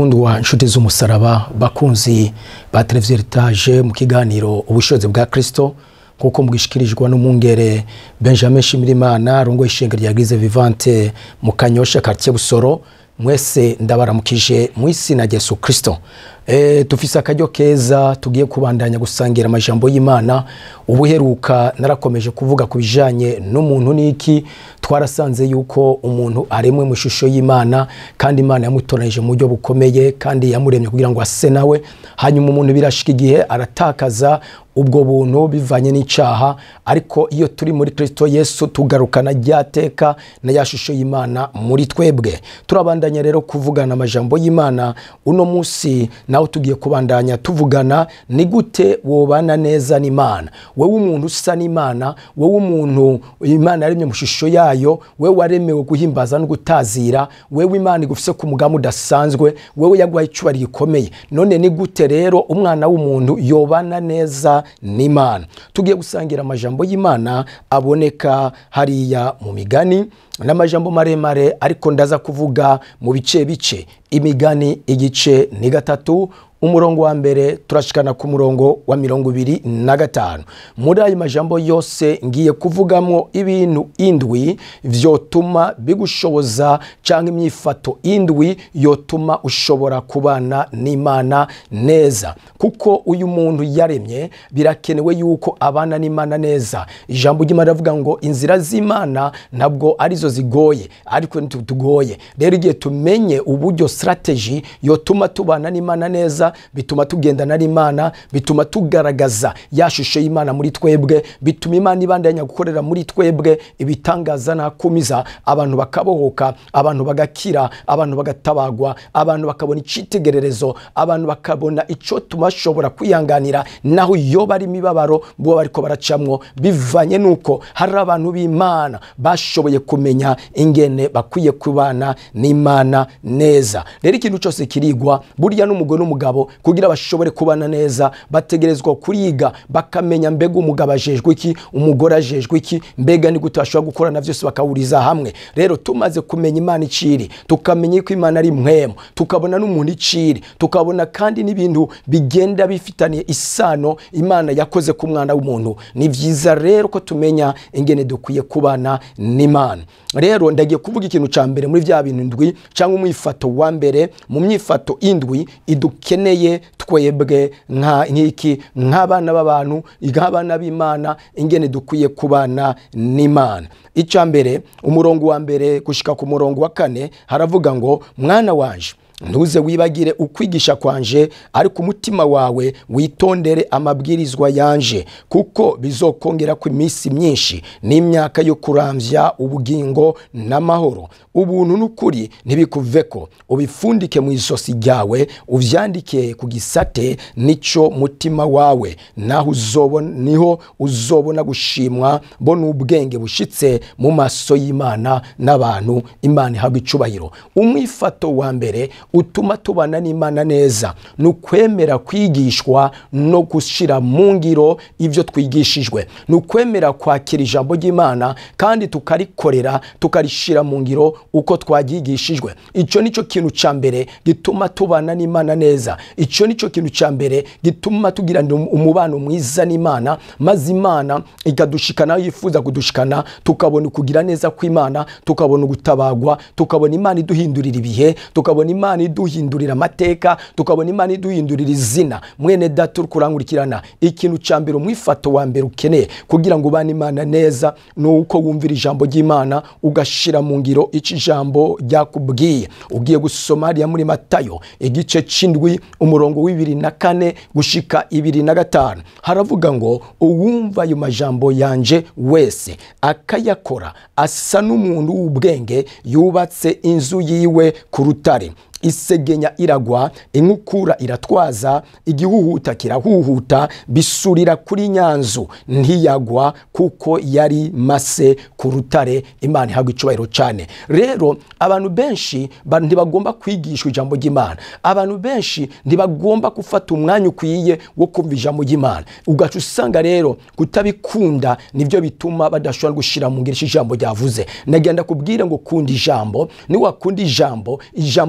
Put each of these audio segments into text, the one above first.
bakundwa inshuti z'umusaraba bakunzi ba televiziyo etaje mu kiganiro ubushobozi bwa kirisito nk'uko mbwishikirijwe n'umwungere benjamin shimirimana rongo ishinga rya grise vivante mu kanyosha quartier busoro mwese ndabaramukije mu izina rya yesu kirisito e, dufise akaryo keza tugiye kubandanya gusangira amajambo y'imana ubuheruka narakomeje kuvuga ku bijanye n'umuntu n'iki twarasanze yuko umuntu aremwe mu ishusho y'imana kandi imana yamutoranije mu buryo bukomeye kandi yamuremye kugira ngo ase nawe hanyuma umuntu birashika igihe aratakaza ubwo buntu bivanye n'icaha ariko iyo turi muri kristo yesu tugarukana ryateka na ya shusho y'imana muri twebwe turabandanya rero kuvugana amajambo y'imana uno munsi nawe tugiye kubandanya tuvugana ni gute wobana neza n'imana wewe umuntu usa n'imana wewe umuntu imana yaremye mu shusho yayo wewe waremewe guhimbaza no gutazira wewe imana igufise ku mugambi udasanzwe wewe yaguhaye icubari gikomeye none ni gute rero umwana w'umuntu yobana neza n'imana tugiye gusangira amajambo y'imana aboneka hariya mu migani n'amajambo maremare ariko ndaza kuvuga mu bice bice imigani igice ni gatatu umurongo wa mbere turashikana ku murongo wa mirongo ibiri na gatanu muri ayo majambo yose ngiye kuvugamo ibintu indwi vyotuma bigushoboza canke imyifato indwi yotuma ushobora kubana n'imana neza kuko uyu muntu yaremye birakenewe yuko abana n'imana neza ijambo ry'imana rivuga ngo inzira z'imana ntabwo arizo zigoye ariko ntitugoye rero igihe tumenye uburyo strategy yotuma tubana n'imana neza bituma tugendana n'imana bituma tugaragaza ya shusho y'imana muri twebwe bituma imana ibandanya gukorera muri twebwe ibitangaza nakumiza abantu bakabohoka abantu bagakira abantu bagatabagwa abantu bakabona icitegererezo abantu bakabona ico tubashobora kwihanganira naho iyo bari imibabaro bo bariko baracamwo bivanye nuko hari abantu b'imana bashoboye kumenya ingene bakwiye kubana n'imana neza rero ikintu cyose kirigwa burya n'umugore n'umugabo kugira bashobore kubana neza bategerezwa kuriga bakamenya mbega umugabo ajejwe iki umugore ajejwe iki mbega ni gute bashobora gukorana byose bakahuriza hamwe rero tumaze kumenya imana iciri tukamenya ko imana ari mwemu tukabona n'umuntu iciri tukabona kandi n'ibintu bigenda bifitaniye isano imana yakoze ku mwana w'umuntu ni byiza rero ko tumenya ingene dukwiye kubana n'imana rero ndagiye kuvuga ikintu cya mbere muri bya bintu indwi cyangwa umwifato wa mbere mu myifato indwi idukeneye twebwe nk'iki nk'abana b'abantu nk'abana b'imana ingene dukwiye kubana n'imana icya mbere umurongo wa mbere gushyika ku murongo wa kane haravuga ngo mwana wanje ntuze wibagire ukwigisha kwanje ariko umutima wawe witondere amabwirizwa yanje kuko bizokongera ku iminsi myinshi n'imyaka yo kurambya ubugingo n'amahoro ubuntu n'ukuri ntibikuveko ubifundike mu ijosi ryawe uvyandike ku gisate nico mutima wawe naho uzobona niho uzobona gushimwa bo n'ubwenge bushitse mu maso y'imana n'abantu imana ihabwa icubahiro umwifato wa mbere utuma tubana n'imana neza ni ukwemera kwigishwa no gushyira mu ngiro ibyo twigishijwe ni ukwemera kwakira ijambo ry'imana kandi tukarikorera tukarishyira mu ngiro uko twaryigishijwe icyo ni cyo kintu cya mbere gituma tubana n'imana neza icyo ni cyo kintu cya mbere gituma tugirana umubano mwiza n'imana maze imana ikadushikana aho yifuza kudushikana tukabona ukugira neza kw'imana tukabona ugutabagwa tukabona imana iduhindurira ibihe tukabona imana iduhindurira amateka tukabona imana iduhindurira izina mwene data uri kurangurikirana ikintu cya mbere umwifato wa mbere ukeneye kugira ngo ubane imana neza ni uko wumvira ijambo ry'imana ugashyira mu ngiro icyo ijambo ryakubwiye ugiye gusoma hariya muri matayo igice cy'indwi umurongo w'ibiri na kane gushika ibiri na gatanu haravuga ngo uwumva ayo majambo yanje wese akayakora asa n'umuntu w'ubwenge yubatse inzu yiwe ku rutare isegenya iragwa inkukura iratwaza igihuhuta kirahuhuta bisurira kuri nyanzu ntiyagwa kuko yari mase ku rutare imana ihabwa icubahiro cyane rero abantu benshi ba- ntibagomba kwigishwa ijambo ry'imana abantu benshi ntibagomba gufata umwanya ukwiye wo kumva ijambo ry'imana ugaca usanga rero kutabikunda nibyo bituma badashobora gushyira mu ngiro icyo ijambo ryavuze nagenda kubwira ngo kunda ijambo niwakunda ijambo ijambo rirahira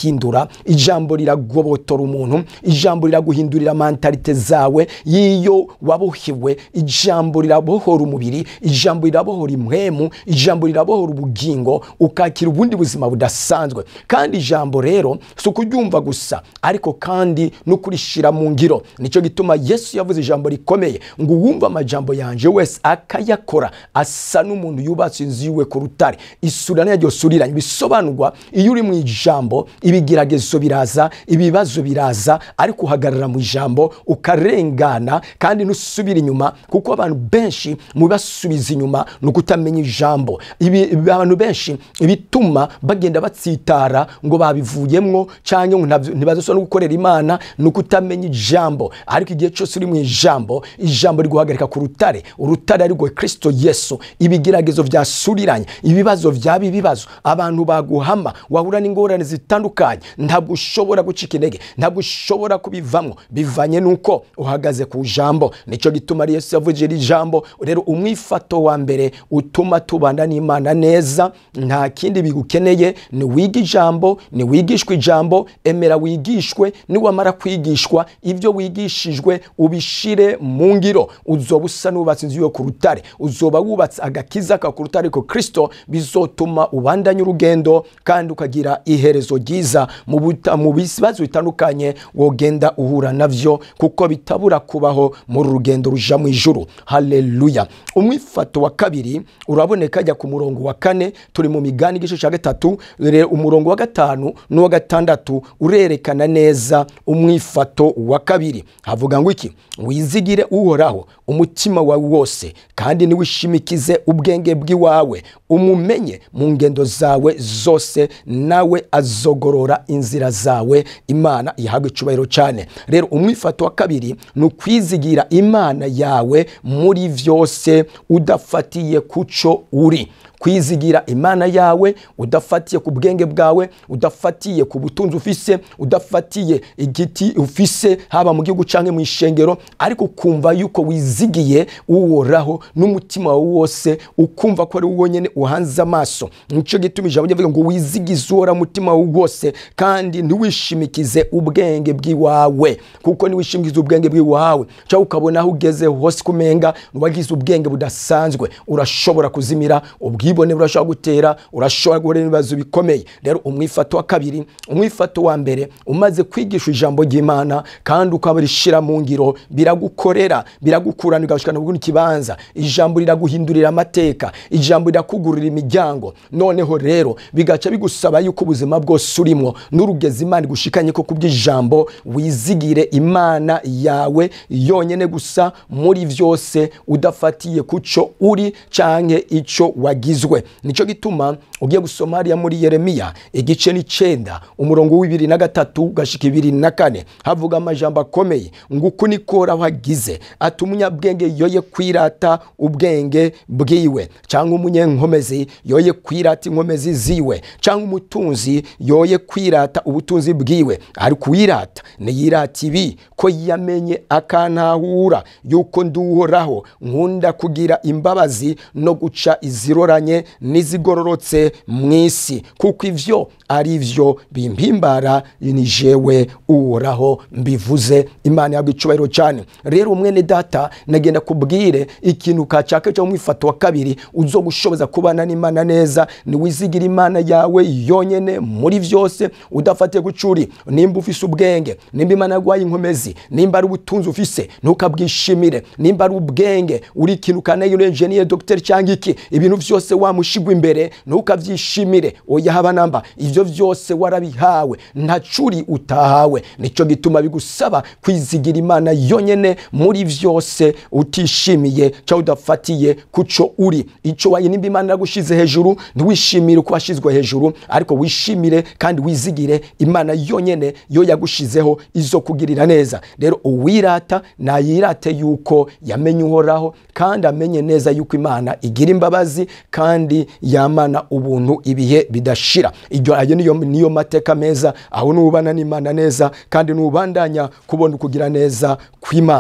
rirahindura ijambo riragobotora umuntu ijambo riraguhindurira mentalite zawe y'iyo wabohewe ijambo rirabohora umubiri ijambo rirabohora impwemu ijambo rirabohora ubugingo ukakira ubundi buzima budasanzwe kandi ijambo rero si ukuryumva gusa ariko kandi no kurishira mu ngiro nicyo gituma yesu yavuze ijambo rikomeye ngo uwumva amajambo yanje wese akayakora asa n'umuntu yubatse inzu yiwe ku rutare isura naryo suriranye bisobanurwa iyo uri mu ijambo ibigeragezo biraza ibibazo biraza ariko uhagarara mu ijambo ukarengana kandi ntusubira inyuma kuko abantu benshi mu basubiza inyuma ni ukutamenya ijambo Ibi- abantu benshi ibituma bagenda batsitara ngo babivuyemwo cyangwa ngo ntabyo- ntibazasubira no gukorera imana ni ukutamenya ijambo ariko igihe cyose uri mu ijambo ijambo riguhagarika ku rutare urutare ari rwo kristo yesu ibigeragezo byasuriranye ibibazo byaba ibibazo abantu baguhama wahura n'ingorane zitandukanye ntabwo ushobora gucika intege ntabwo ushobora kubivamo bivanye n'uko uhagaze ku jambo nicyo gituma ari yesu yavugije iri jambo rero umwifato wa mbere utuma tubana n'imana neza nta kindi bigukeneye ni wiga ijambo ni wigishwa ijambo emera wigishwe niwamara kwigishwa ibyo wigishijwe ubishire mu ngiro uzoba usa n'ubatse inzu yo ku rutare uzoba wubatse agakiza ka ku rutare ariko kristo bizotuma ubandanya urugendo kandi ukagira iherezo ryiza mu buta- mu bibazo bitandukanye wogenda uhura navyo kuko bitabura kubaho muri uru rugendo ruja mu ijuru haleluya umwifato wa kabiri uraboneka ajya ku murongo wa kane turi mu migani igice cya gatatu rero umurongo wa gatanu n'uwa gatandatu urerekana neza umwifato wa kabiri havuga ngo iki wizigire uhoraho umutima wawe wose kandi niwishimikize ubwenge bw'iwawe umumenye mu ngendo zawe zose nawe azogorora inzira zawe imana ihabwa icubahiro cyane rero umwifato wa kabiri ni ukwizigira imana yawe muri byose udafatiye ku cyo uri kwizigira imana yawe udafatiye ku bwenge bwawe udafatiye ku butunzi ufise udafatiye igiti ufise haba mu gihugu cyangwa mu ishengero ariko ukumva yuko wizigiye uworaho n'umutima wawe wose ukumva ko ari wowe nyine uhanze amaso nicyo gituma ijambo rivuga ngo wizigize uwora umutima wawe wose kandi ntiwishimikize ubwenge bw'iwawe kuko niwishimikize ubwenge bw'iwawe cyangwa ukabona aho ugeze hose kumenga wagize ubwenge budasanzwe urashobora kuzimira ubwibone burashobora gutera urashobora guhura n'ibibazo bikomeye rero umwifato wa kabiri umwifato wa mbere umaze kwigisha ijambo ry'imana kandi ukabarishira mu ngiro biragukorera biragukurana ugashikana mu kibanza ijambo riraguhindurira amateka ijambo rirakugurira imiryango noneho rero bigaca bigusaba yuko ubuzima bwose urimo n'urugezi imana igushikanye ko kubw'ijambo wizigire imana yawe yonyine gusa muri byose udafatiye ku cyo uri canke icyo wagizwe nicyo gituma ugiye gusoma hariya muri yeremiya igice n'icenda umurongo w'ibiri na gatatu gashika ibiri na kane havuga amajambo akomeye ngo uku niko uhoraho agize ati umunyabwenge yoye kwirata ubwenge bwiwe cyangwa umunyenkomezi yoye kwirata inkomezi ziwe cyangwa umutunzi yoye kwirata ubutunzi bwiwe ariko uwirata niyirata ibi ko yamenye akantahura yuko nduhoraho nkunda kugira imbabazi no guca iziroranye n'izigororotse mu isi kuko ivyo ari vyo bimpimbara ni jewe uhoraho mbivuze imana yabwo icubahiro cyane rero umwene data nagenda kubwire ikintu kacaka cyo mwifato wa kabiri uzo gushoboza kubana n'imana neza ni wizigira imana yawe yonyene muri vyose udafatiye gucuri nimba ufise ubwenge nimba imana yaguhaye inkomezi nimba ari ubutunzi ufise ntukabwishimire nimba ari ubwenge uri ikintu kanayo engineer docteur cyangwa iki ibintu vyose wamushigwa imbere ntukavyishimire oya haba namba ivyo vyose warabihawe nta curi utahawe nico gituma bigusaba kwizigira imana yonyene muri vyose utishimiye cyangwa udafatiye kuco uri ico wayi nimba imana yagushize hejuru ntiwishimire uko washizwe hejuru ariko wishimire kandi wizigire imana yonyene yo yagushizeho izo kugirira neza rero uwirata nayirate yuko yamenye uhoraho kandi amenye neza yuko imana igira imbabazi kandi yamana ubuntu ibihe bidashira iryo ayo niyo, niyo mateka meza aho nubana n'imana neza kandi nubandanya kubona ukugira neza kw'imana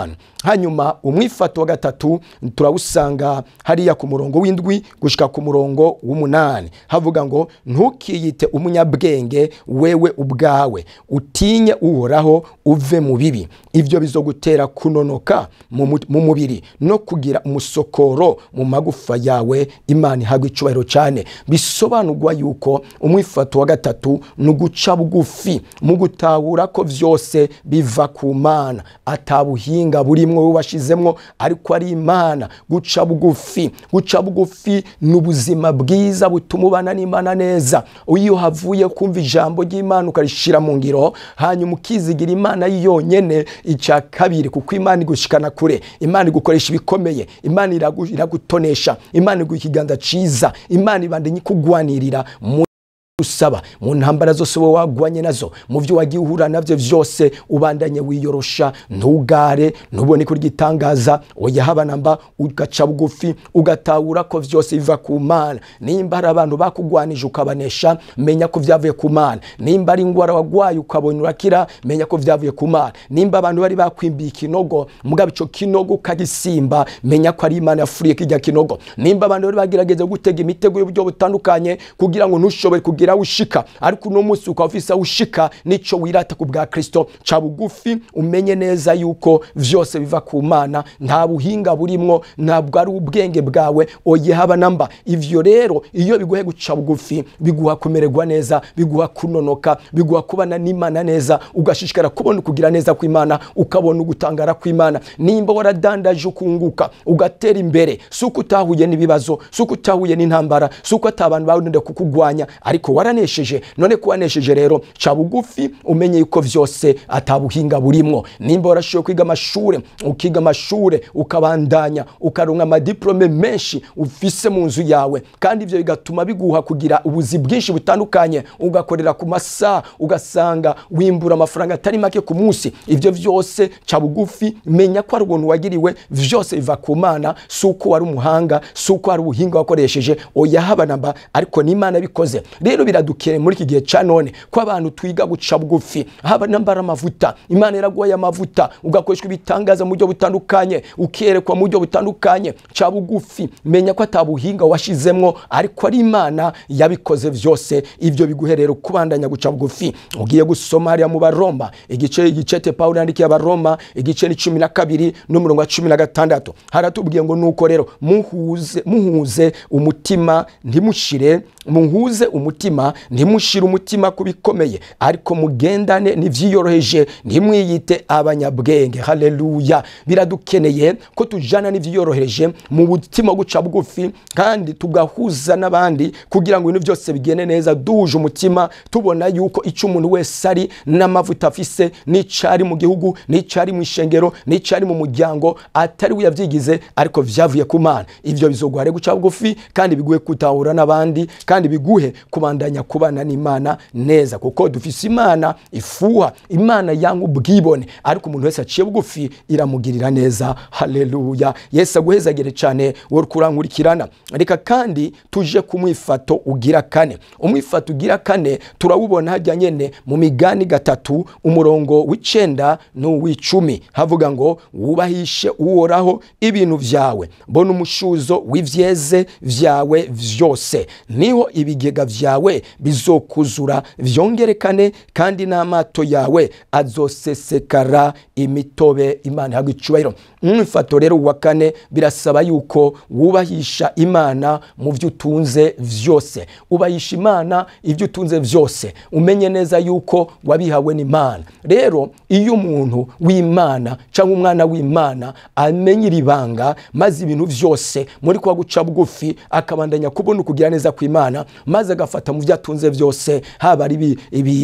hanyuma umwifato wa gatatu turawusanga hariya ku murongo w'indwi gushika ku murongo w'umunani havuga ngo ntukiyite umunyabwenge wewe ubwawe utinye uhoraho uve mu bibi ibyo bizogutera kunonoka mu mu- mu mubiri no kugira umusokoro mu magufa yawe imana ihabwa icyubahiro cyane bisobanurwa yuko umwifato wa gatatu ni uguca bugufi mu gutahura ko byose biva ku mana atabuhinga burimwo wowe washizemwo ariko ari imana guca bugufi guca bugufi ni ubuzima bwiza butuma ubana n'imana neza iyo havuye kumva ijambo ry'imana ukarishira mu ngiro hanyuma ukizigira imana yonyene icya kabiri kuko imana igushikana kure imana igukoresha ibikomeye imana iragu- iragutonesha imana iguha ikiganza ciza imana ibandanye ikugwanirira mu usaba mu ntambara zose wowe wagwanye nazo mu byo wagiye uhura nabyo byose ubandanye wiyorosha ntugare ntubone ko igitangaza oya haba namba ugaca bugufi ugatahura ko byose biva ku mana nimba hari abantu bakugwanije ukabanesha menya ko byavuye ku mana nimba ari indwara wagwaye ukabona urakira menya ko byavuye ku mana nimba abantu bari bakwimbiye ikinogo mugabo icyo kinogo ukagisimba menya ko ari imana yafuriye kijya kinogo nimba abantu bari bagerageza gutega imitego y'uburyo butandukanye kugira ngo ntushobore kugira aho ushika ariko uno munsi ukaba ufise aho ushika nico wirata ku bwa kristo ca bugufi umenye neza yuko vyose biva ku mana nta buhinga burimwo ntabwo ari ubwenge bwawe oye haba namba ivyo rero iyo biguhe guca bugufi biguha kumererwa neza biguha kunonoka biguha kubana n'imana neza ugashishikara kubona ukugira neza kw'imana ukabona ugutangara kw'imana nimba waradandaje ukunguka ugatera imbere si uko utahuye n'ibibazo si uko utahuye n'intambara si uko atabantu bawurinda kukugwanya ariko waranesheje none ko wanesheje rero ca bugufi umenye yuko vyose atabuhinga burimwo nimba warashoboye kwiga amashure ukiga amashure ukabandanya ukaronka amadiplome menshi ufise mu nzu yawe kandi ivyo bigatuma biguha kugira ubuzi bwinshi butandukanye ugakorera ku masaha ugasanga wimbura amafaranga atari make ku munsi ivyo vyose ca bugufi menya ko ari ubuntu wagiriwe vyose biva ku mana si uko wari umuhanga si uko wari ubuhinga wakoresheje oya haba namba ariko n'imana bikoze rero biradukeye muri iki gihe ca none ko abantu twiga guca bugufi haba nambara amavuta imana iraguhaye amavuta ugakoreshwa ibitangaza mu buryo butandukanye ukerekwa mu buryo butandukanye ca bugufi menya ko atabuhinga washizemwo ariko ari imana yabikoze vyose ivyo biguhe rero kubandanya guca bugufi ugiye gusoma hariya mu baroma igice igicete pawulo yandikiye abaroma igice ni cumi na kabiri n'umurongo wa cumi na gatandatu haratubwiye ngo nuko rero muhuze muhuze umutima ntimushire muhuze umutima ntimushire umutima ku bikomeye ariko mugendane n'ivyiyoroheje ntimwiyite abanyabwenge haleluya biradukeneye ko tujana n'ivyiyoroheje mu mutima wo guca bugufi kandi tugahuza n'abandi kugira ngo ibintu byose bigende neza duhuje umutima tubona yuko icyo umuntu wese ari n'amavuta afise n'icari mu gihugu n'icari mu ishengero n'icari mu muryango atari we yavyigize ariko vyavuye ku mana ivyo bizoguhare guca bugufi kandi biguhe kutahura n'abandi kandi biguhe kubandanya kubana n'imana neza kuko dufise imana ifuha imana yanga ubwibone ariko umuntu wese aciye bugufi iramugirira neza haleluya yesu aguhezagire cyane wowe kurankurikirana reka kandi tuje ku mwifato ugira kane umwifato ugira kane turawubona hajya nyene mu migani gatatu umurongo w'icenda n'uw'icumi havuga ngo wubahishe uhoraho ibintu vyawe mbona umushuzo w'ivyeze vyawe vyose niho ibigega vyawe bizokuzura vyongerekane kandi n'amato yawe azosesekara imitobe imana ihabwa icubahiro umwifato rero wa kane birasaba yuko wubahisha imana mu byo utunze vyose ubahisha imana ibyo utunze vyose umenye neza yuko wabihawe n'imana rero iyo umuntu w'imana cyangwa umwana w'imana amenya iri banga maze ibintu vyose muri kwa guca bugufi akabandanya kubona ukugira neza kw'imana maze agafata mu byo atunze byose haba ari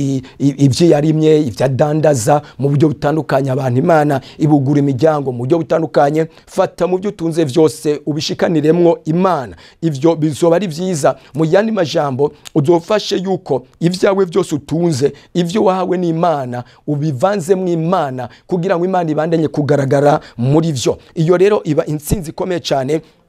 ibyo yarimye ibyo adandaza mu buryo butandukanye abantu imana ibugura imiryango mu buryo butandukanye fata mu byo utunze byose ubishikaniremwo imana ibyo bizoba ari byiza mu yandi majambo uzofashe yuko ibyawe byose utunze ibyo wahawe n'imana ubivanzemo imana kugira ngo imana ibandanye kugaragara muri byo iyo rero iba intsinzi ikomeye cyane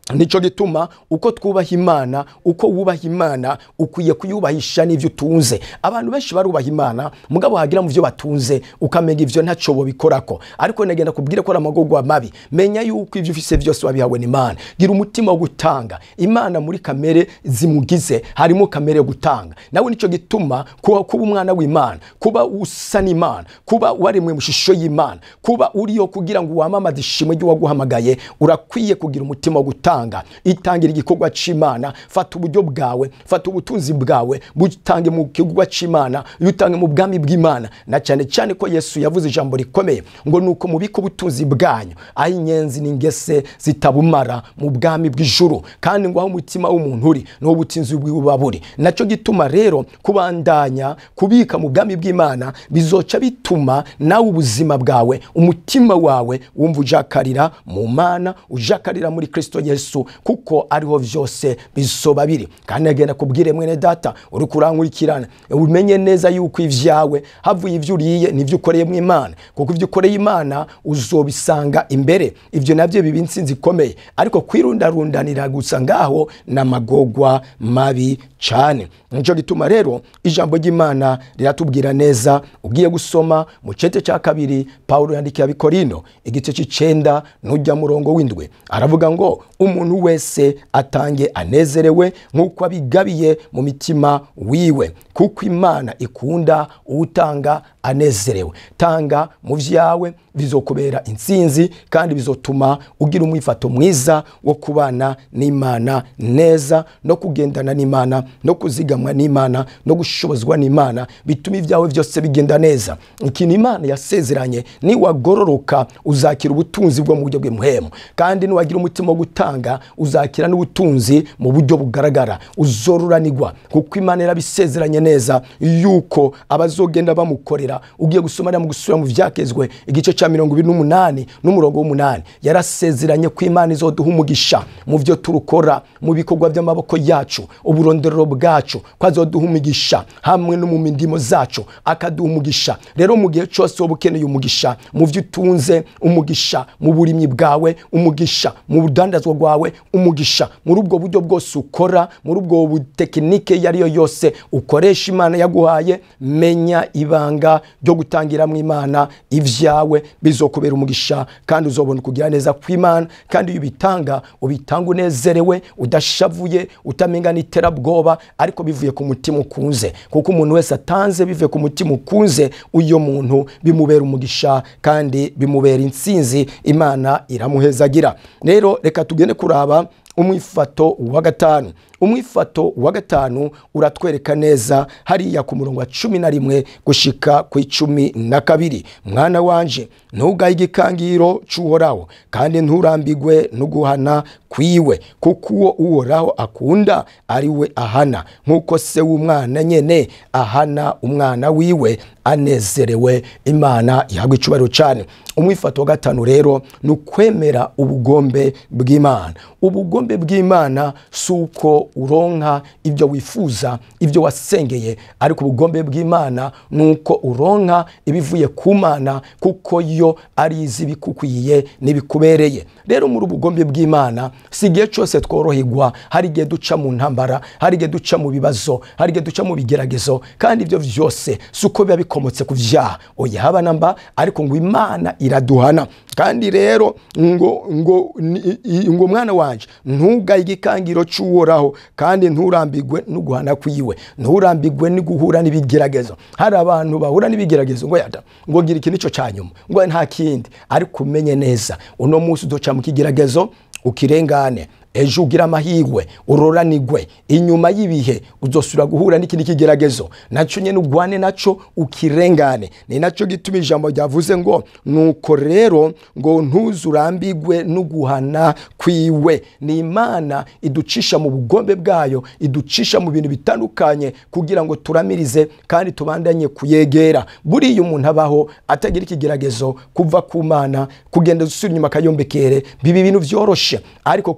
nico gituma uko twubaha imana uko wubaha imana ukwiye kuyubahisha n'ivyo utunze abantu benshi barubaha imana mugabo hagira mu vyo batunze ukamenya ivyo ntaco bobikorako ariko negenda kubwire ko ari amagorwa mabi menya yuko ivyo ufise vyose wabihawe n'imana gira umutima wo gutanga imana muri kamere zimugize harimo kamere yo gutanga nawe nico gituma kuba, kuba umwana w'imana kuba usa n'imana kuba waremwe mu shusho y'imana kuba uriyo kugira ngo wamamaze ishimwe ry'uwaguhamagaye urakwiye kugira umutima wo gutanga gutanga itangira igikorwa c'imana fata uburyo bwawe fata ubutunzi bwawe butange mu gikorwa c'imana yutange mu bwami bw'imana na cyane cyane ko yesu yavuze ijambo rikomeye ngo nuko mubiko ubutunzi bwanyu aho inyenzi n'ingese zitabumara mu bwami bw'ijuru kandi ngo aho umutima w'umuntu uri niho ubutunzi bwiwe buba buri nacyo gituma rero kubandanya kubika mu bwami bw'imana bizoca bituma nawe ubuzima bwawe umutima wawe wumva ujakarira mu mana ujakarira muri kristo yesu yesu kuko ariho vyose bisoba biri kandi agenda kubwire mwene data uri kurankurikirana umenye neza yuko ivyawe havuye ivyo uriye nivyo ukoreye mu imana kuko ivyo ukoreye imana uzobisanga imbere ivyo navyo biba intsinzi ikomeye ariko kwirundarundanira gusa ngaho n'amagorwa mabi cane nico gituma rero ijambo ry'imana riratubwira neza ugiye gusoma mu cete ca kabiri pawulo yandikiye abikorino igice c'icenda n'urya murongo w'indwi aravuga ngo umuntu wese atange anezerewe nk'uko abigabiye mu mitima wiwe kuko imana ikunda uwutanga anezerewe tanga mu vyawe bizokubera intsinzi kandi bizotuma ugira umwifato mwiza wo kubana n'imana neza no kugendana n'imana no kuzigamwa n'imana no gushobozwa n'imana bituma ibyawe byose bigenda neza ikintu imana yasezeranye niwagororoka uzakira ubutunzi bwo mu buryo bw'umuhemu kandi niwagira umutima wo gutanga uzakira n'ubutunzi mu buryo bugaragara uzororanirwa kuko imana yarabisezeranye neza yuko abazogenda bamukorera ugiye gusoma mu gusubira mu vyakezwe igice cya mirongo ibiri n'umunani n'umurongo w'umunani yarasezeranye ko imana izoduha umugisha mu byo turukora mu bikorwa by'amaboko yacu uburondorero bwacu ko azoduha umugisha hamwe no mu mindimo zacu akaduha umugisha rero mu gihe cyose wowe ukeneye umugisha mu byo utunze umugisha mu burimyi bwawe umugisha mu budandazwa bwawe umugisha muri ubwo buryo bwose ukora muri ubwo butekinike iyo ari yo yose ukoresha imana yaguhaye menya ibanga ryo gutangira mu imana ibyawe bizokubera umugisha kandi uzobona kugira neza kw'imana kandi iyo ubitanga ubitanga unezerewe udashavuye utamenga n'iterabwoba ariko bivuye ku mutima ukunze kuko umuntu wese atanze bivuye ku mutima ukunze uyo muntu bimubera umugisha kandi bimubera intsinzi imana iramuhezagira rero reka tugende kuraba umwifato wa gatanu umwifato wa gatanu uratwereka neza hariya ku murongo wa cumi na rimwe gushika ku icumi na kabiri mwana wanje ntugaye igikangiro c'uhoraho kandi nturambigwe no guhana kwiwe kuko uwo uhoraho akunda ari we ahana nk'uko se w'umwana nyene ahana umwana wiwe anezerewe imana ihabwa icubahiro cyane umwifato wa gatanu rero ni ukwemera ubugombe bw'imana ubugombe bw'imana si uko uronka ibyo wifuza ibyo wasengeye ariko ubugombe bw'imana ni uko uronka ibivuye ku mana kuko yo ari izi ibikukwiye n'ibikubereye rero muri ubugombe bw'imana si igihe cyose tworoherwa hari igihe duca mu ntambara hari igihe duca mu bibazo hari igihe duca mu bigeragezo kandi ibyo byose si uko biba bikomotse ku byaha oya haba namba ariko ngo imana iraduhana kandi rero ngo ngo ngo mwana wanje ntugaye igikangiro cy'uhoraho kandi nturambigwe no guhana kwiwe nturambigwe no guhura n'ibigeragezo hari abantu bahura n'ibigeragezo ngo yada ngo gira iki nicyo cya nyuma ngo nta kindi ariko umenye neza uno munsi uduca mu kigeragezo ukirengane ejo ugira amahirwe uroranigwe inyuma y'ibihe uzosubira guhura n'ikindi kigeragezo nacyo nyine ugwane nacyo ukirengane ni nacyo gituma ijambo ryavuze ngo nuko rero ngo ntuzurambigwe n'uguhana kwiwe ni imana iducisha mu bugombe bwayo iducisha mu bintu bitandukanye kugira ngo turamirize kandi tubandanye kuyegera buriya umuntu abaho atagira ikigeragezo kuva ku mana kugenda dusubira inyuma akayombekere biba ibintu byoroshe ariko kuba imana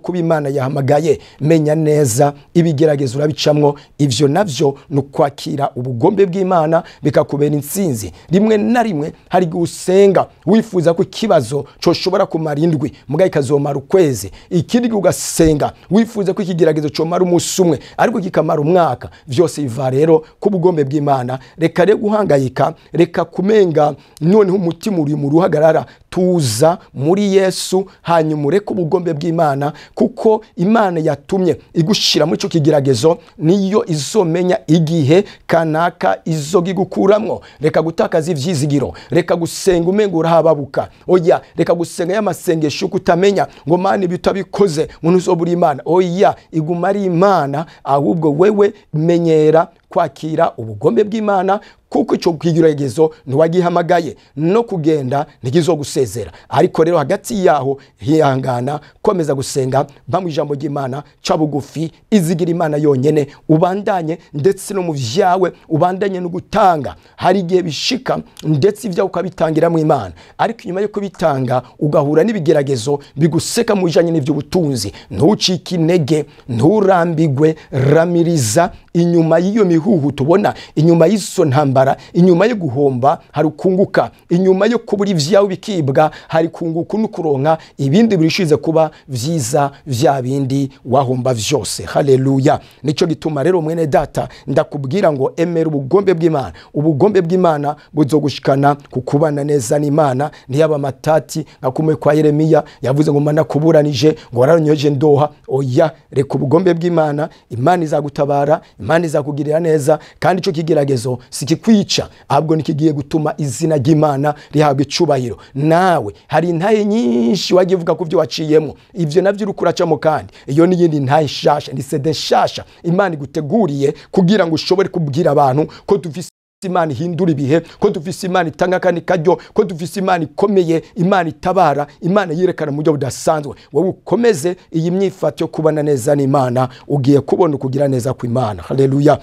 imana yahamagaye menya neza ibigeragezo urabicamwo ivyo navyo ni ukwakira ubugombe bw'imana bikakubera intsinzi rimwe na rimwe hari igihe usenga wifuza ko ikibazo coshobora kumara indwi mugaye ikazomara ukwezi ikindi gihe ugasenga wifuza ko ikigeragezo comara umunsi umwe ariko kikamara umwaka vyose biva rero ku bugombe bw'imana reka rero guhangayika reka kumenga noneho umutima uri mu ruhagarara tuza muri yesu hanyuma ureke ubugombe bw'imana kuko imana yatumye igushira muri ico kigeragezo niyo izomenya igihe kanaka izogigukuramwo reka gutakaza ivyizigiro reka gusenga umenga urahababuka oya reka gusenga y'amasengesho yuko utamenya ngo mana ibi utabikoze ngo ntuzobura imana oya iguma ari imana ahubwo wewe menyera kwakira ubugombe bw'imana kuko icyo kigeragezo ntiwagihamagaye no kugenda ntigizogusezera ariko rero hagati yaho hihangana komeza gusenga mba mu ijambo ry'imana ca bugufi izigira imana yonyene ubandanye ndetse no mu vyawe ubandanye no gutanga hari igihe bishika ndetse ibyawe ukabitangira mu imana ariko inyuma yo kubitanga ugahura n'ibigeragezo biguseka mu bijanye n'ivy'ubutunzi ntucike intege nturambigwe ramiriza inyuma y'iyo mihuhu tubona inyuma y'izo ntambara inyuma yo guhomba hari ukunguka inyuma yo kubura ivyawe bikibwa hari kunguka no kuronka ibindi birishize kuba vyiza vya bindi wahomba vyose haleluya nico gituma rero mwene data ndakubwira ngo emera ubugombe bw'imana ubugombe bw'imana buzogushikana ku kubana neza n'imana ntiyaba amatati nka kumwe kwa yeremiya yavuze ngo mana kuburanije ngo wararonyoje ndoha oya reka ubugombe bw'imana imana izagutabara imana izakugirira neza kandi ico kigeragezo sikikwica ahubwo nikigiye gutuma izina ry'imana rihabwa icubahiro nawe hari intaye nyinshi wagiye uvuga ku byo waciyemo ivyo navyo uriko uracamo kandi iyo n'iyindi ntaye nshasha ni sede nshasha imana iguteguriye kugira ngo ushobore kubwira abantu ko dufise imana ihindura ibihe ko dufise imana itanga kandi karyo ko dufise imana ikomeye imana itabara imana yerekana mu buryo budasanzwe wowe ukomeze iyi myifato yo kubana neza n'imana ugiye kubona ukugira neza kw'imana haleluya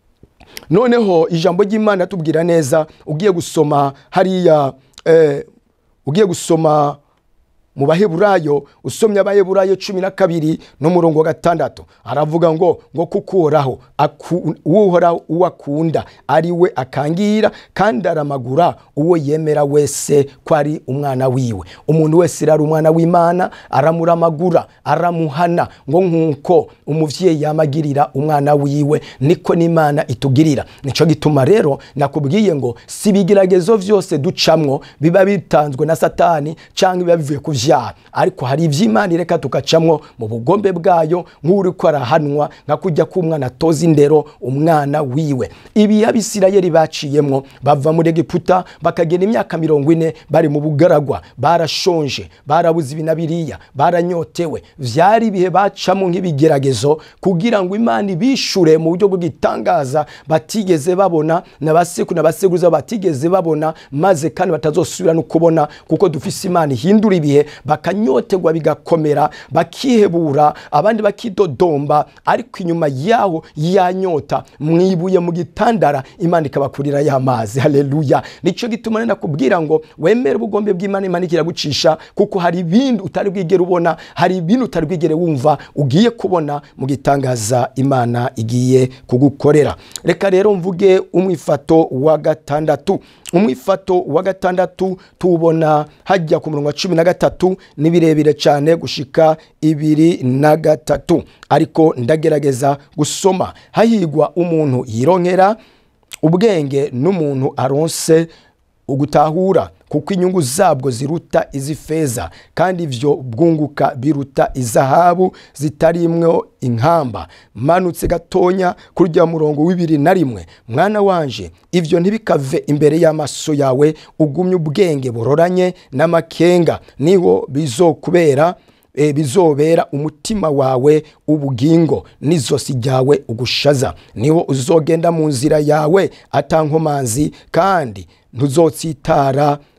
noneho ijambo ry'imana tubwira neza ugiye gusoma hariya eh, ugiye gusoma mu baheburayo usomye abaheburayo cumi na kabiri n'umurongo wa gatandatu aravuga ngo ngo kuko uhoraho uhoraho uwo akunda ari we akangira kandi aramagura uwo yemera wese ko ari umwana wiwe umuntu wese rero umwana w'imana aramuramagura aramuhana ngo nk'uko umuvyeyi yamagirira umwana wiwe niko n'imana itugirira nico gituma rero nakubwiye ngo si ibigeragezo vyose ducamwo biba bitanzwe na satani canke biba bivuye ku vyaha ariko hari ivy'imana ireka tukacamwo mu bugombe bwayo nk'uriko arahanwa nka kujya k'umwana atoza indero umwana wiwe ibi abisirayeli baciyemwo bava muri egiputa bakagenda imyaka mirongo ine bari mu bugaragwa barashonje barabuze ibi na biriya baranyotewe vyari ibihe bacamo nk'ibigeragezo kugira ngo imana ibishure mu buryo bw'igitangaza batigeze babona na baseku na baseguza batigeze babona maze kandi batazosubira no kubona kuko dufise imana ihindura ibihe bakanyotegwa bigakomera bakihebura abandi bakidodomba ariko inyuma yaho yanyota mwibuye mu gitandara imana ikabakurira y'amazi haleluya nico gituma nenda kubwira ngo wemere ubugombe bw'imana imana ikiragucisha kuko hari ibindi utari bwigere ubona hari ibindi utari bwigere wumva ugiye kubona mu gitangaza imana igiye kugukorera reka rero mvuge umwifato wa gatandatu umwifato wa gatandatu tuwubona hajya ku murongo wa cumi na gatatu ni birebire cyane gushika ibiri na gatatu ariko ndagerageza gusoma hahigwa umuntu yironkera ubwenge n'umuntu aronse ugutahura kuko inyungu zabwo ziruta iz'ifeza kandi ivyo bwunguka biruta izahabu zitarimwo inkamba manutse gatonya kurya murongo w'ibiri na rimwe mwana wanje ivyo ntibikave imbere y'amaso yawe ugumye ubwenge buroranye n'amakenga niho bizokubera e, bizobera umutima wawe ubugingo n'izosi ryawe ugushaza niho uzogenda mu nzira yawe atankomanzi kandi ntuzotsitara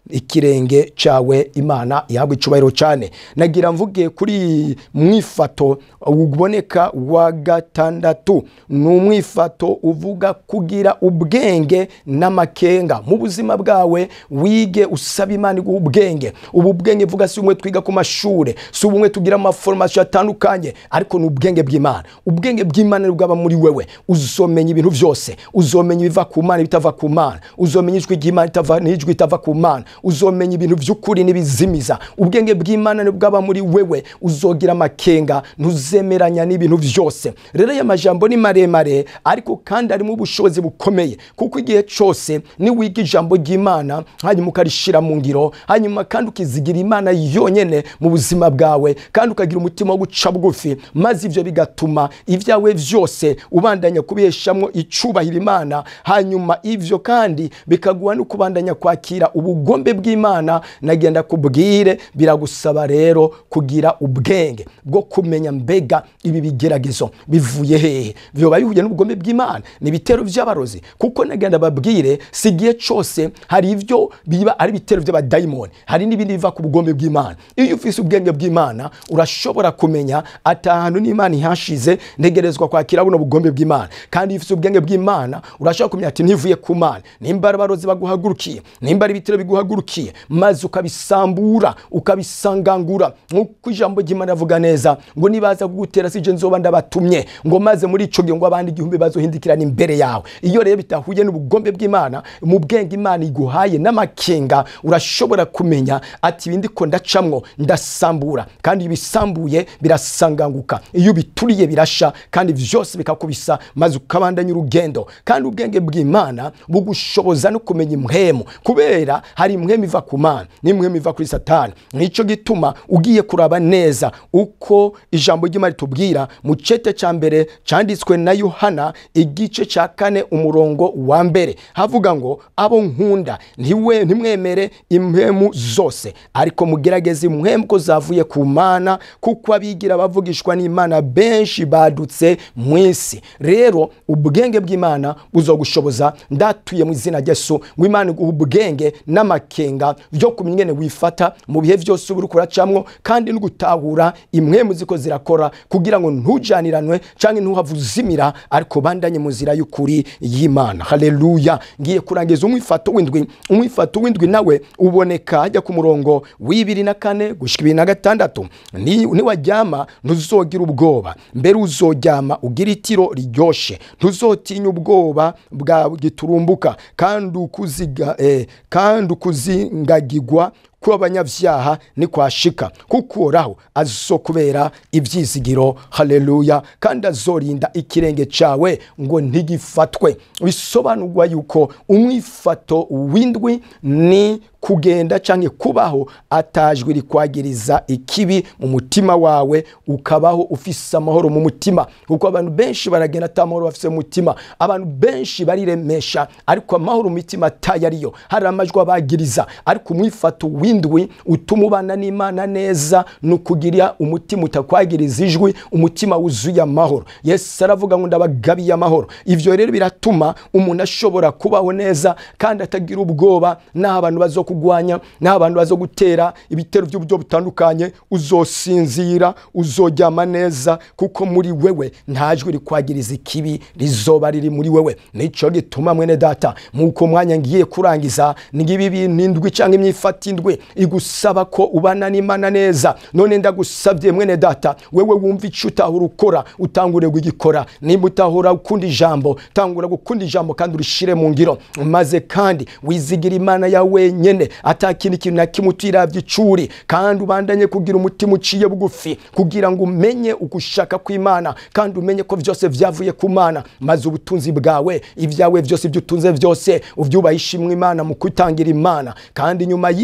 ikirenge cyawe imana ihabwa icubahiro cyane nagira mvuge kuri mwifato uboneka wa gatandatu ni umwifato uvuga kugira ubwenge n'amakenga mu buzima bwawe wige usaba imana iguha ubwenge ubu bwenge vuga si umwe twiga ku mashuri si ubumwe tugira amaforomasiyo atandukanye ariko ni ubwenge bw'imana ubwenge bw'imana ni bwaba muri wewe uzomenya ibintu byose uzomenya ibiva ku mana ibitava ku mana uzomenya ijwi ry'imana itava n'ijwi itava ku mana uzomenya ibintu by'ukuri n'ibizimiza ubwenge bw'imana ni bwaba muri wewe uzogira amakenga ntuzemeranya n'ibintu byose rero aya majambo ni maremare ariko kandi arimo ubushobozi bukomeye kuko igihe cyose niwiga ijambo ry'imana hanyuma ukarishyira mu ngiro hanyuma kandi ukizigira imana yonyine mu buzima bwawe kandi ukagira umutima wo guca bugufi maze ibyo bigatuma ibyawe byose ubandanya kubiheshamwo icubahiro imana hanyuma ibyo kandi bikaguha no kubandanya kwakira ubugombe bw'imana nagenda kubwire biragusaba rero kugira ubwenge bwo kumenya mbega ibi bigeragezo bivuye hehe byoba bihuye n'ubugombe bw'imana ni ibitero by'abarozi kuko nagenda babwire si igihe cyose hari ibyo biba ari ibitero by'abadayimoni hari n'ibindi biva ku bugombe bw'imana iyo ufise ubwenge bw'imana urashobora kumenya ati ahantu n'imana ihashize ntegerezwa kwakira buno bugombe bw'imana kandi iyo ufise ubwenge bw'imana urashobora kumenya ati ntivuye ku mana nimba ari abarozi baguhagurukiye nimba ari ibitero biguhagurukiye maze ukabisambura ukabisangangura nk'uko ijambo ry'imana rivuga neza ngo nibaza kugutera si je nzoba ndabatumye ngo maze muri ico gihe ngo abandi igihumbi bazohindikirana imbere yawe iyo rero bitahuye n'ubugombe bw'imana mu bwenge imana iguhaye n'amakenga urashobora kumenya ati ibi ndiko ndacamwo ndasambura kandi ibisambuye birasanganguka iyo ubituriye birasha kandi vyose bikakubisa maze ukabandanya urugendo kandi ubwenge bw'imana bugushoboza no kumenya impwemu kubera hari impwemu iva ku mana n'impwemu iva kuri satani nico gituma ugiye kuraba neza uko ijambo ry'imana ritubwira mu cete ca mbere canditswe na yohana igice ca kane umurongo wa mbere havuga ngo abo nkunda ntiwe ntimwemere impwemu zose ariko mugerageze impwemu ko zavuye ku mana kuko abigira bavugishwa n'imana benshi badutse mu isi rero ubwenge bw'imana buzogushoboza ndatuye mu izina ryesu ngo imana iguhe ubwenge n'amakenga byo kumenya ingene wifata mu bihe byose uba uriko uracamwo kandi no gutahura impwemu ziko zirakora kugira ngo ntujaniranwe canke ntuhave uzimira ariko bandanye mu nzira y'ukuri y'imana haleluya ngiye kurangiza umwifato w'indwi umwifato w'indwi nawe uboneka hajya ku murongo w'ibiri na kane gushika ibiri na gatandatu Ni- niwaryama ntuzogira ubwoba mbere uzoryama ugira itiro riryoshe ntuzotinya ubwoba bwa giturumbuka kandi ukuziga eh, kandi ukuzingagigwa kw'abanyabyaha ni kwashika kuko uhoraho azokubera ibyizigiro haleluya kandi azorinda ikirenge cyawe ngo ntigifatwe bisobanurwa yuko umwifato w'indwi ni kugenda cyangwa kubaho atajwe rikwagiriza ikibi mu mutima wawe ukabaho ufise amahoro mu mutima kuko abantu benshi baragenda ata mahoro bafise mu mutima abantu benshi bariremesha ariko amahoro mu mitima atayo ariyo hari amajwi abagiriza ariko umwifato w'indwi utuma ubana n'imana neza ni ukugira umutima utakwagiriza ijwi umutima wuzuye amahoro yesu aravuga ngo ndabagabiye amahoro ivyo rero biratuma umuntu ashobora kubaho neza kandi atagira ubwoba n'aho abantu bazokugwanya n'aho abantu bazogutera ibitero by'uburyo butandukanye uzosinzira uzoryama neza kuko muri wewe nta jwi rikwagiriza ikibi rizoba riri muri wewe nico gituma mwene data muko mwanya ngiye kurangiza ngibi bintu indwi cyangwa imyifata indwi igusaba ko ubana n'imana neza none ndagusabye mwene data wewe wumva icyo utahura ukora utangure kugikora nimba utahura ukunda ijambo tangura gukunda ijambo kandi urishire mu ngiro maze kandi wizigira imana ya wenyene atakindi kintu na kimwe utiravye icuri kandi ubandanye kugira umutima uciye bugufi kugira ngo umenye ugushaka kw'imana kandi umenye ko vyose vyavuye ku mana maze ubutunzi bwawe ibyawe vyose ibyo utunze vyose uvyubahisha imwe imana mu kwitangira imana kandi nyuma y'ivyo wamenye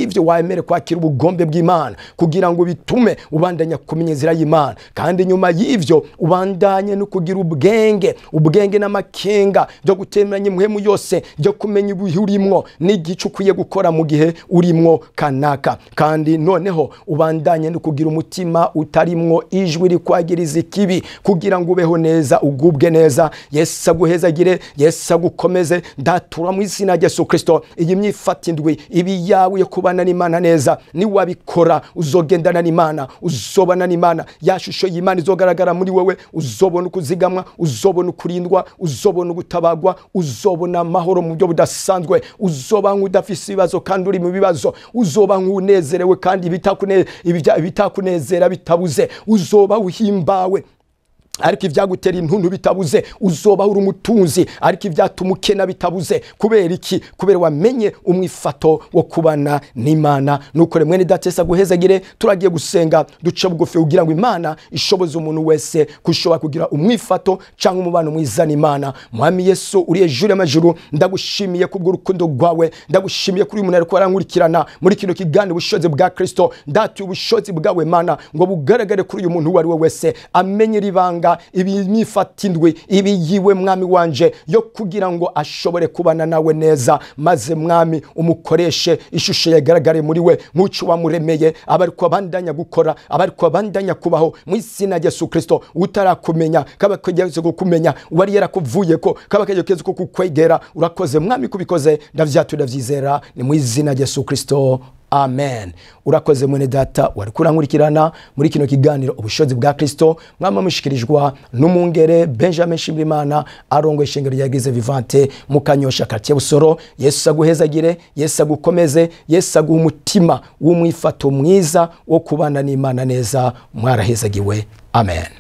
wemere kwakira ubugombe bw'imana kugira ngo bitume ubandanya kumenya inzira y'imana kandi nyuma y'ivyo ubandanye no kugira ubwenge ubwenge n'amakenga byo gutemeranya impuhemu yose byo kumenya ibihe urimwo n'igice ukwiye gukora mu gihe urimwo kanaka kandi noneho ubandanye no kugira umutima utarimwo ijwi rikwagiriza ikibi kugira ngo ubeho neza ugubwe neza yesu aguhezagire yesu agukomeze ndatura mu izina rya yesu kirisito iyi myifata indwi ibi yawe yo kubana n'imana neza niwabikora uzogendana n'imana uzobana n'imana ya shusho y'imana izogaragara muri wowe uzobona ukuzigamwa uzobona ukurindwa uzobona ugutabagwa uzobona amahoro mu buryo budasanzwe uzoba nk'udafise ibibazo kandi uri mu bibazo uzoba nk'unezerewe kandi ibitakune- ibija- ibitakunezera bitabuze uzoba uhimbawe ariko ibyagutera intuntu bitabuze uzoba uri umutunzi ariko ibyatuma ukena bitabuze kubera iki kubera wamenye umwifato wo kubana n'imana nukore mwene datesa guhezagire turagiye gusenga duce bugufi kugira ngo imana ishoboze umuntu wese kushobora kugira umwifato cyangwa umubano mwiza n'imana mwami yesu uri hejuru y'amajuru ndagushimiye kubw'urukundo rwawe ndagushimiye kuri uyu muntu ariko arankurikirana muri kino kiganiro ubushobozi bwa kristo ndatuye ubushobozi bwawe mana ngo bugaragare kuri uyu muntu uwo ari we wese amenye iri banga imyifatindwe ibi yiwe mwami wanje yo kugira ngo ashobore kubana nawe neza maze mwami umukoreshe ishusho yagaragare muri we nk'uco wamuremeye abariko abandanya gukora abariko abandanya kubaho mu izina rya yesu kristo utarakumenya kaba kageze kukumenya wari yarakuvuyeko kaba kageze ko kukwegera urakoze mwami kubikoze ndavyatu ndavyizera ni mu izina rya yesu kristo amen urakoze mwene data wari kurankurikirana muri kino kiganiro ubushobozi bwa kristo mwama mushikirijwe n'umungere benjamin shimirimana arongoye ishengero rya eglise vivante mu kanyosha quartier busoro yesu aguhezagire yesu agukomeze yesu aguha umutima w'umwifato mwiza wo kubana n'imana neza mwarahezagiwe amen